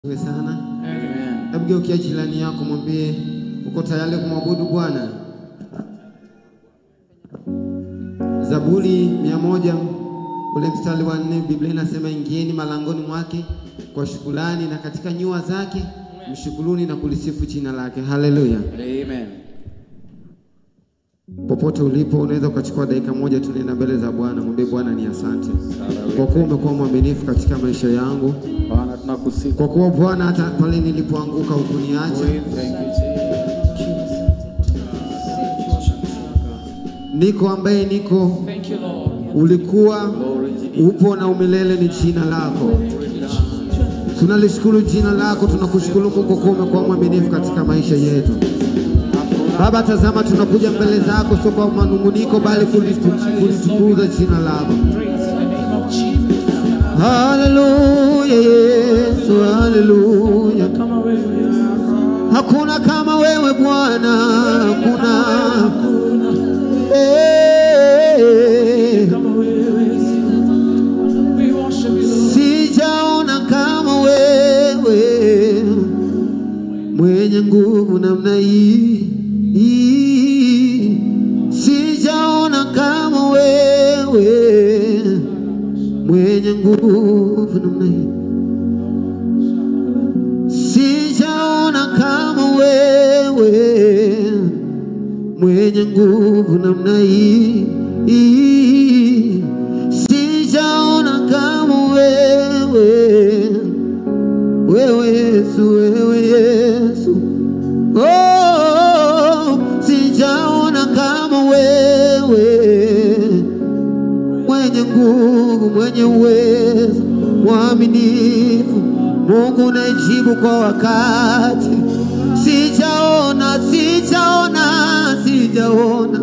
Iwe sana. Amen. Hebu geukia jirani yako mwambie uko tayari kumwabudu Bwana. Zaburi mia moja ule mstari wa nne Biblia inasema ingieni malangoni mwake kwa shukrani na katika nyua zake mshukuruni na kulisifu jina lake. Haleluya! Amen. Popote ulipo unaweza ukachukua dakika moja tu, nenda mbele za Bwana, mwambie Bwana ni asante kwa kuwa umekuwa mwaminifu katika maisha yangu, Bwana tunakusifu. kwa kuwa Bwana hata pale nilipoanguka hukuniacha. We thank you, Jesus. Niko ambaye niko, Thank you, Lord. ulikuwa Glory to you. upo na umilele ni jina lako. Tunalishukuru jina lako, tunakushukuru Mungu kwa kuwa umekuwa mwaminifu katika maisha yetu. Baba, tazama tunakuja mbele zako, sio kwa manunguniko, bali kulitu- kulitukuza jina lako. Praise the name of Jesus. Haleluya Yesu, haleluya. Kama wewe Hakuna kama wewe Bwana, hakuna Eh, kama wewe we worship you Lord. sijaona kama wewe mwenye nguvu namna hii hii. sijaona kama wewe mwenye nguvu namna hii sijaona kama wewe mwenye nguvu namna hii hii. sijaona kama wewe wewe Yesu, wewe Yesu, oh, sijaona kama wewe mwenye nguvu, mwenye uwezo, mwaminifu, Mungu unayejibu kwa wakati. Sijaona, sijaona, sijaona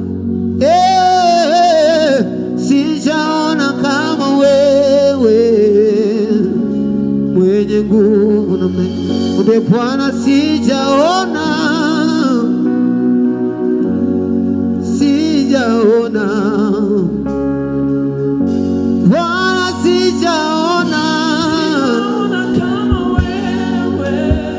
eh, sijaona kama wewe mwenye nguvu namna hii. Mwambie Bwana, sijaona, sijaona Bwana, sijaona Ona kama wewe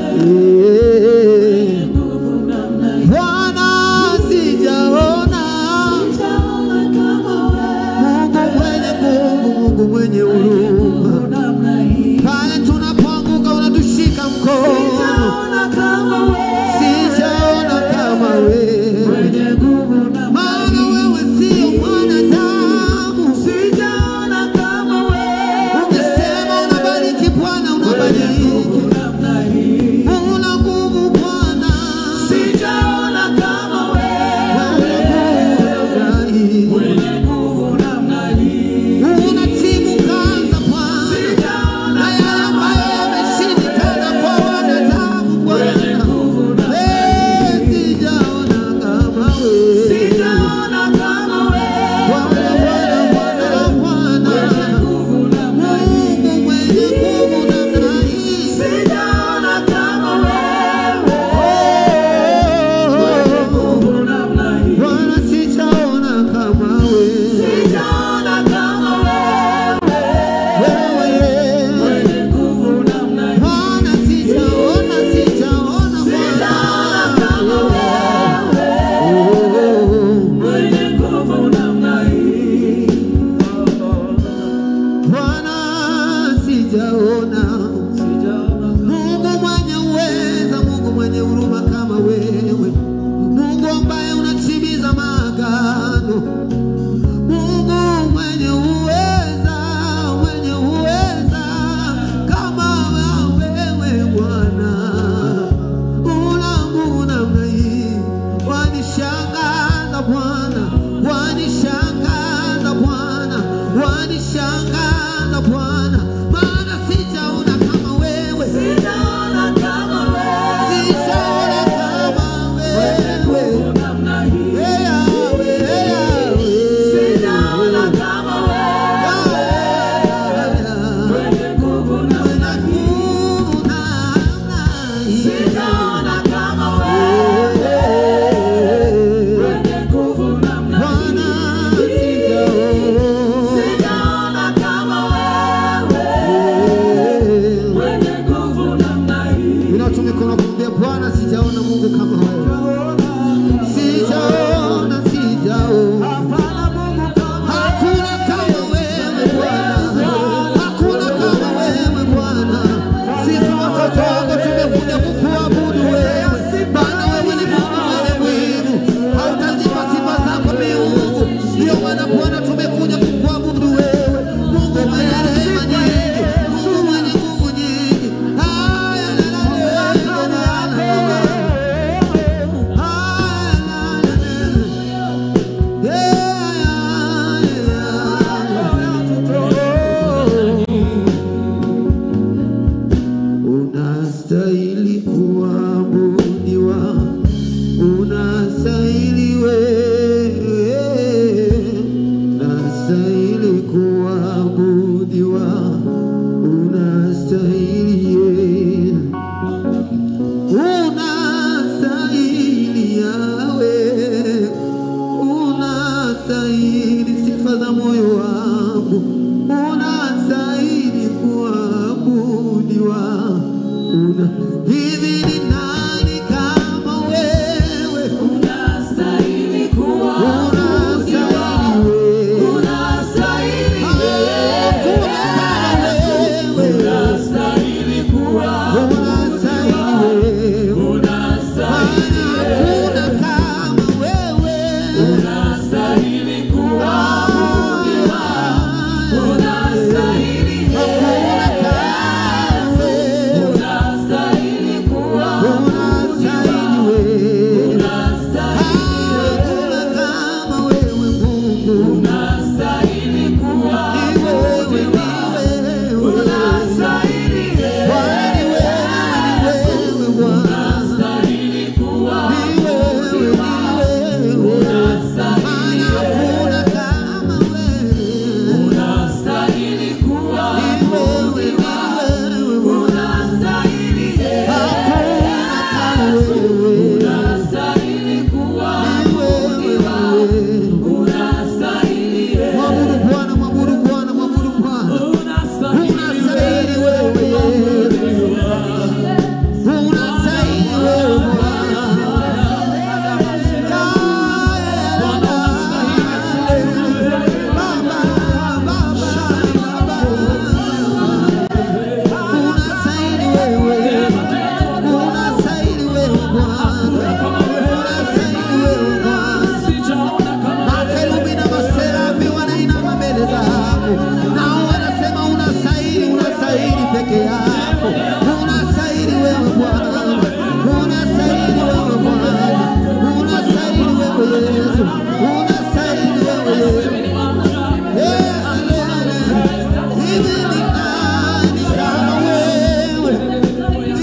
Eh, nguvu namna hii. Bwana, sijaona Sijaona kama Mungu mwenye nguvu, Mungu mwenye huruma wewe namna hii. pale tunapoanguka unatushika mkono. Sijaona kama wewe Sijaona kama wewe, mwenye nguvu namna maana hii. wewe sio mwanadamu. una hivi ni nani kama wewe Unastahili kuwa unastahili wewe Unastahili hakuna kama wewe Unastahili kuwa unastahili wewe Unastahili hakuna kama wewe Unastahili kuwa Unastahili hakuna kama wewe Unastahili kuwa unastahili wewe hakuna kama wewe Mungu Unastahili kuwa ni wewe ni wewe Unastahili Bwana ni wewe ni wewe Bwana Unastahili kuwa ni wewe ni wewe maana hakuna kama wewe Unastahili kuwa ni wewe ni wewe Bwana Unastahili hakuna kama wewe Unastahili kuwa ni wewe ni wewe Unastahili Mwabudu Bwana, mwabudu Bwana, mwabudu Bwana. Unastahili wewe Yesu. Unastahili wewe Bwana. Baba, Baba, Baba. Unastahili wewe. Unastahili wewe Bwana. Unastahili wewe Bwana. Makerubi na maserafi wanainama mbele zako, nao wanasema unastahili, unastahili peke yako, unastahili wewe Bwana, unastahili wewe Bwana, unastahili wewe Yesu, unastahili wewe Yesu. Eh, haleluya. Hivi ni nani kama wewe?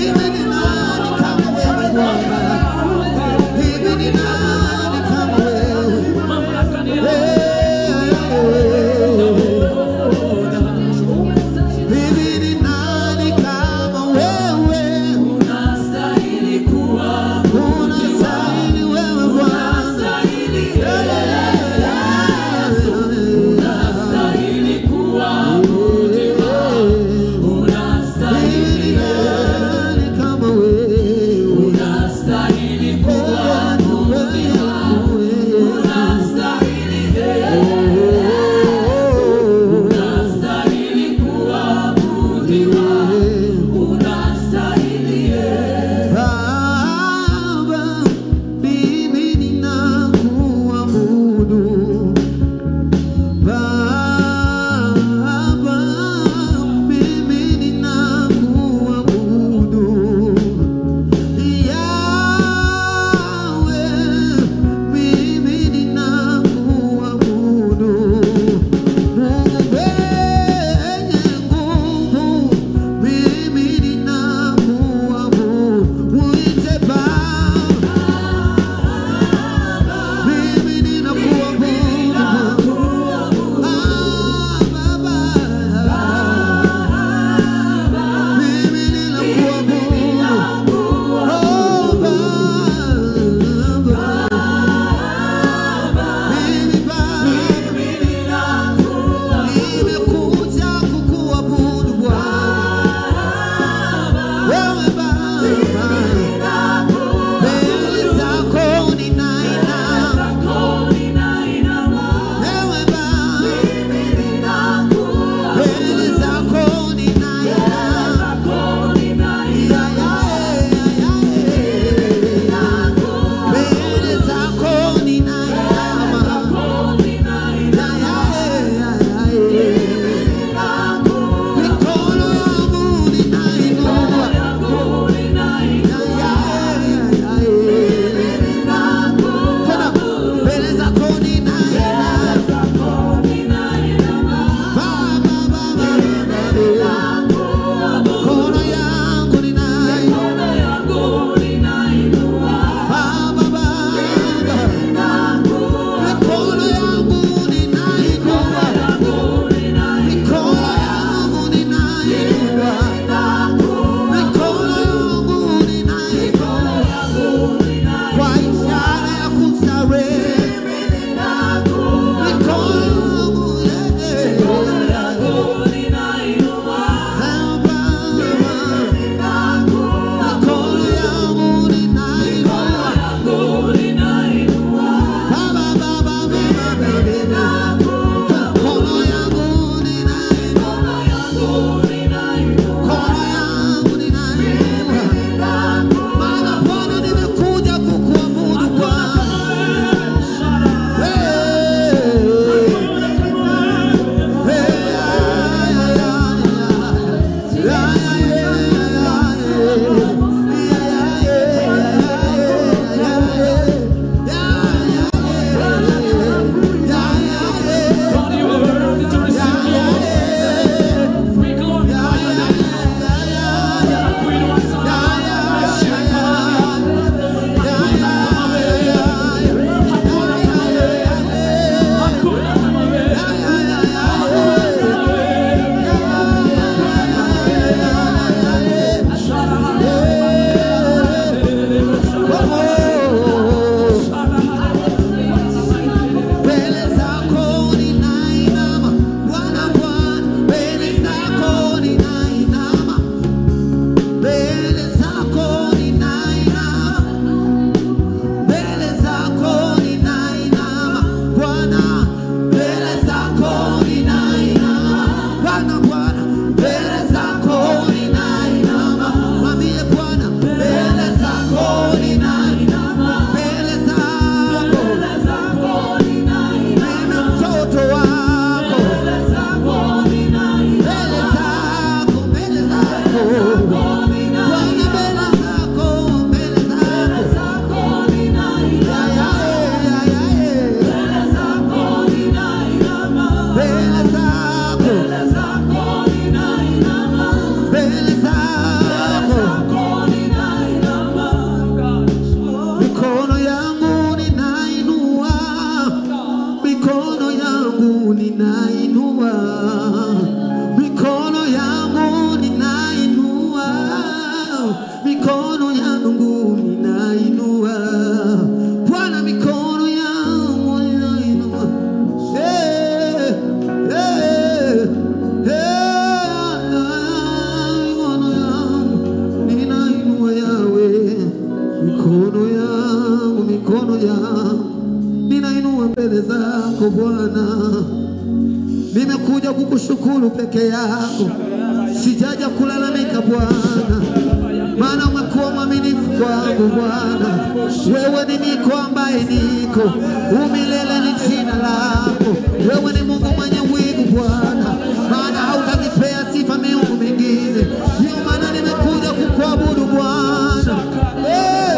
wako Bwana, nimekuja kukushukuru peke yako, sijaja kulalamika Bwana, maana umekuwa mwaminifu kwangu Bwana. Wewe ni niko ambaye niko, umilele ni jina lako. Wewe ni Mungu mwenye wivu Bwana, maana hautanipea sifa miungu mingine. Ndio maana nimekuja kukuabudu Bwana. Eh,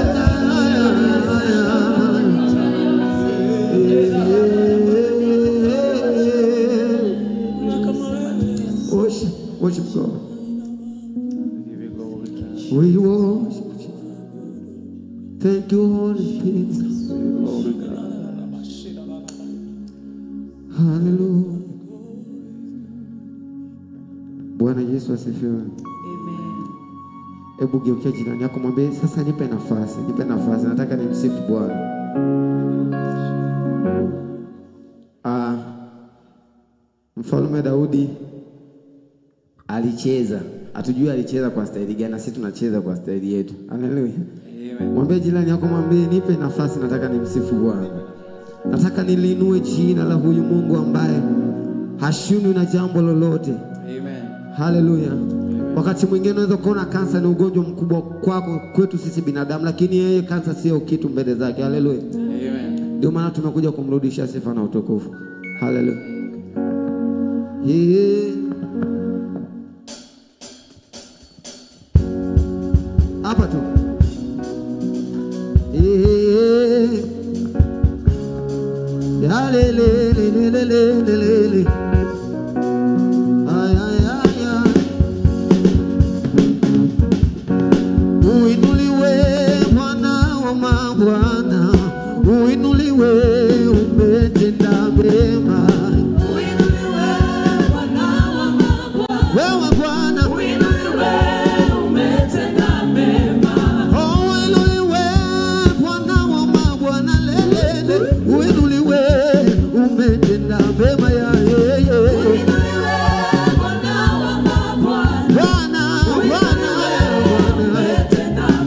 Worship, worship God. Give you glory. We worship you. Thank you, Holy Spirit. Glory, God. Hallelujah. Bwana Yesu asifiwe. Amen. Hebu geukia jirani yako mwambie, sasa nipe nafasi, nipe nafasi, nataka nimsifu Bwana. Ah, Mfalme Daudi alicheza, hatujui alicheza kwa staili gani, na sisi tunacheza kwa staili yetu. Haleluya. Amen. Mwambie jirani yako, mwambie nipe nafasi, nataka nimsifu Bwana. Nataka nilinue jina la huyu Mungu ambaye hashindwi na jambo lolote. Amen. Haleluya. Wakati mwingine unaweza kuona kansa ni ugonjwa mkubwa kwako, kwetu sisi binadamu, lakini yeye kansa sio kitu mbele zake. Haleluya. Amen. Ndio maana tumekuja kumrudisha sifa na utukufu. Haleluya. Yeah. Hapa tu. Yeah. Ya le le le le le le le le le. Ay ay ay ay. Uinuliwe Bwana wa mabwana, uinuliwe, umetenda mema. Wewe Bwana, oh, uinuliwe Bwana wa mabwana, lelele, uinuliwe, umetenda mema ya yeye. Bwana, Bwana, Bwana,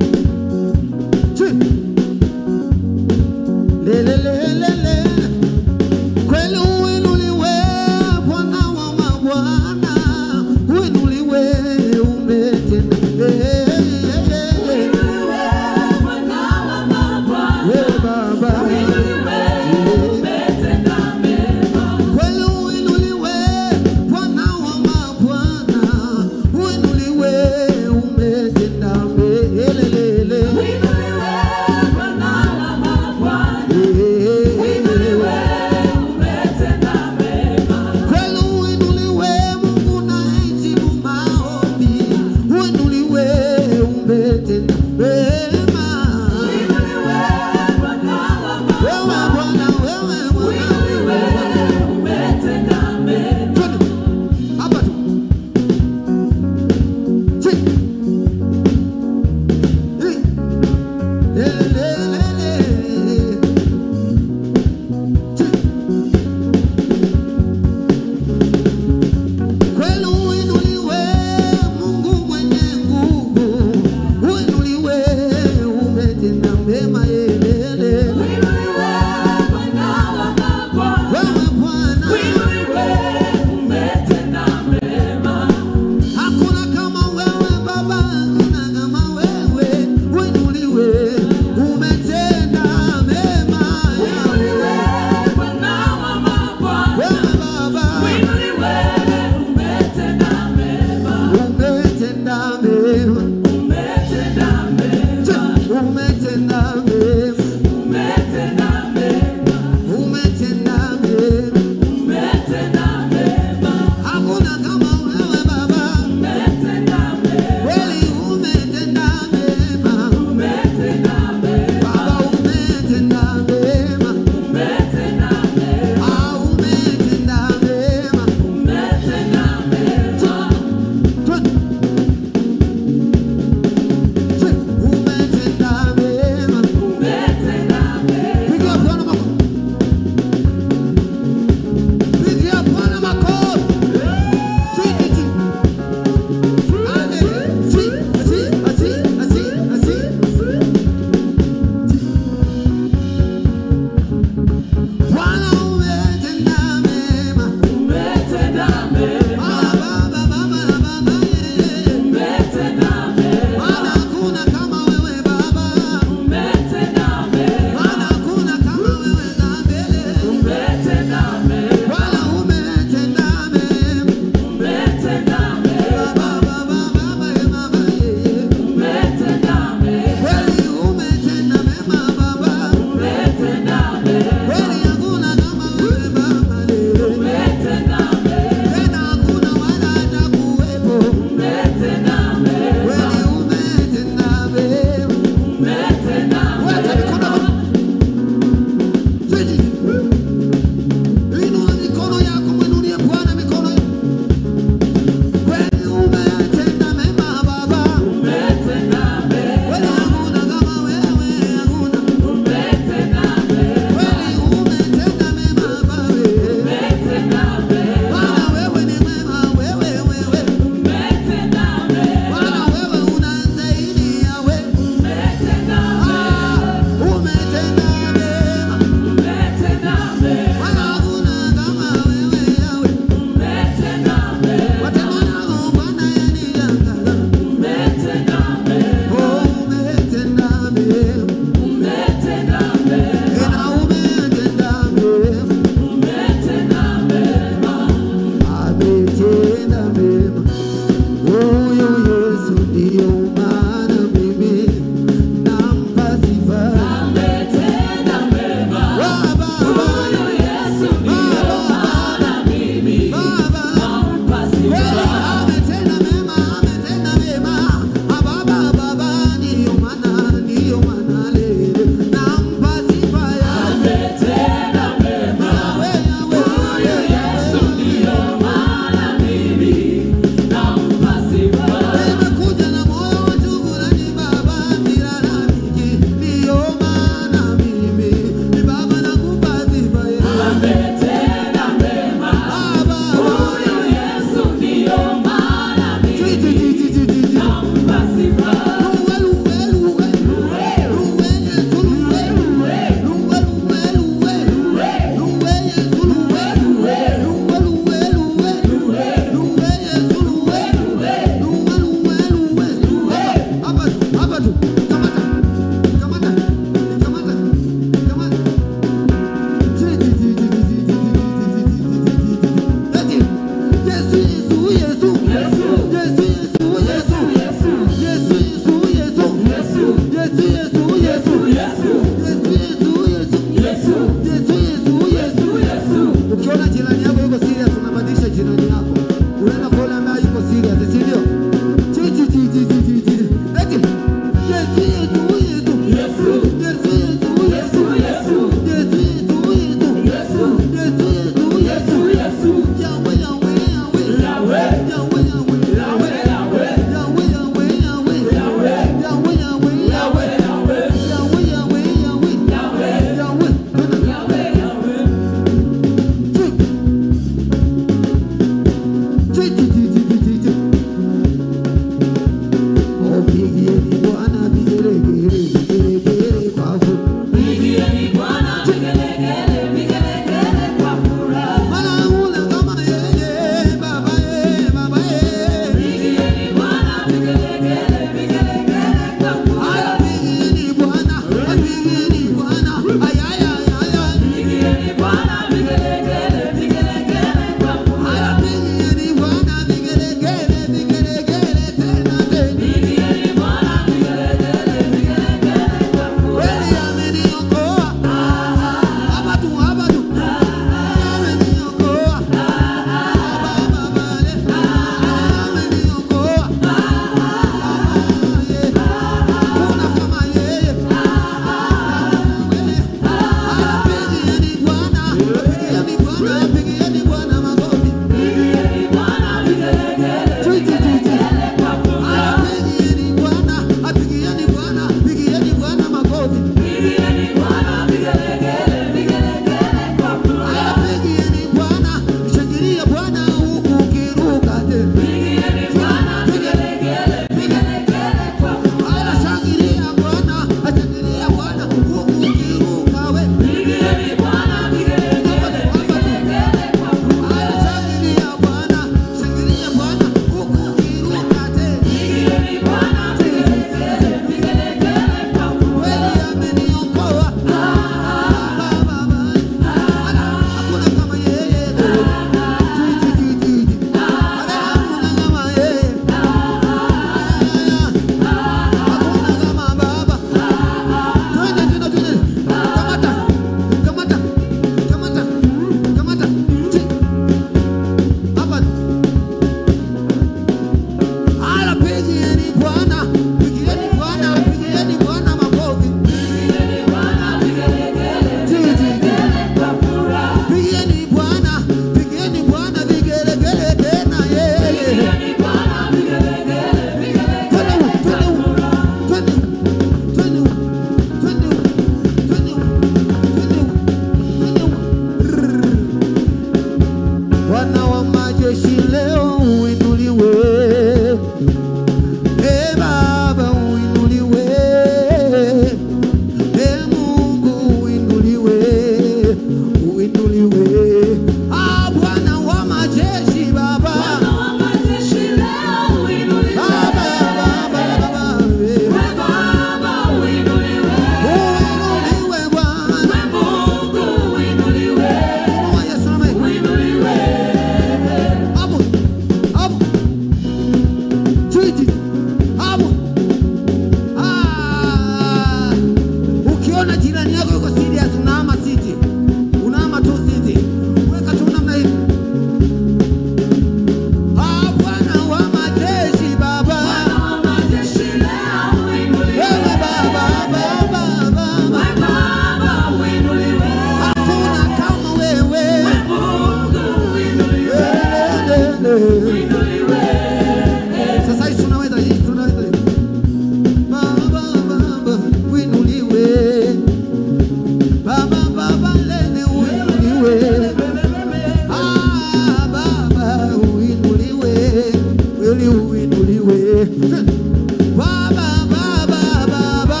Baba, Baba, Baba.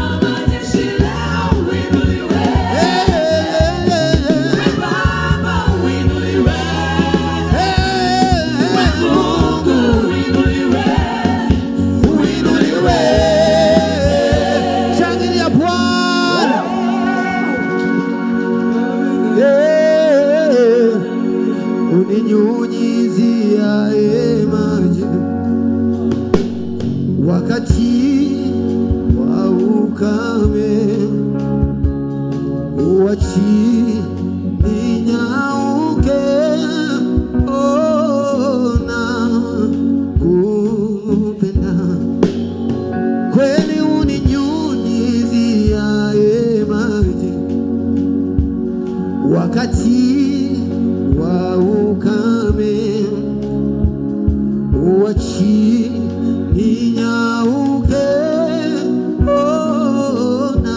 Eh, eh, eh, eh. Eh, eh, Mungu uinuliwe. Shangilia Bwana. Eh, uninyunyiziaye maji wakati wa ukame, uachi ninyauke, ona kupenda kweli, uninyunyiziaye maji wakati wa ukame uachi ninyauke, ona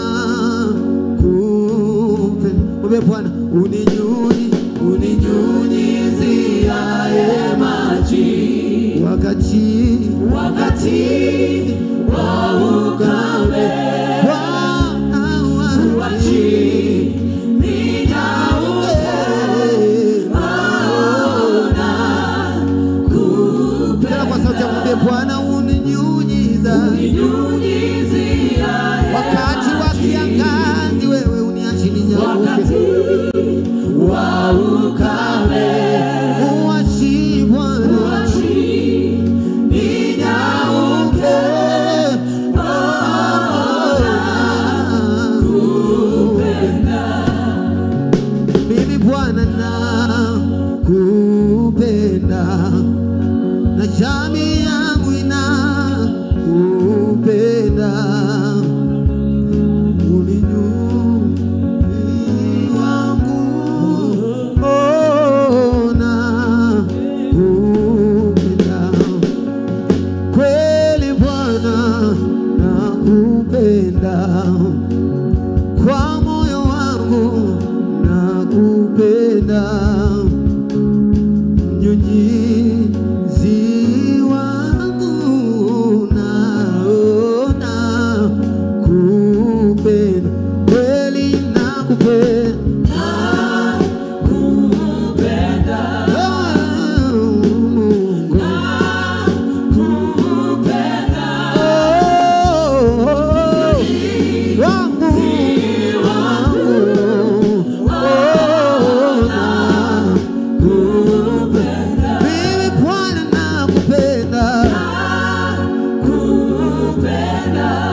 kupe mwambie Bwana uninyunyi uninyunyiziaye maji wakati wakati wa ukame Bwana uachi ninyauke, tena kwa sauti ya mwambie Bwana uninyunyiza wakati wa kiangazi, wewe uniachi ninyauke wa ukame, uachi Bwana ninyauke, mimi Bwana nakupenda na jamii yangu inakupenda, ulinyunyi wangu ona kupenda kweli Bwana nakupenda kwa moyo wangu nakupenda mnyunyizi wangu naona kupenda kweli nakupenda Oh, Mungu. Oh, wangu wangu ona kupenda mimi Bwana nakupenda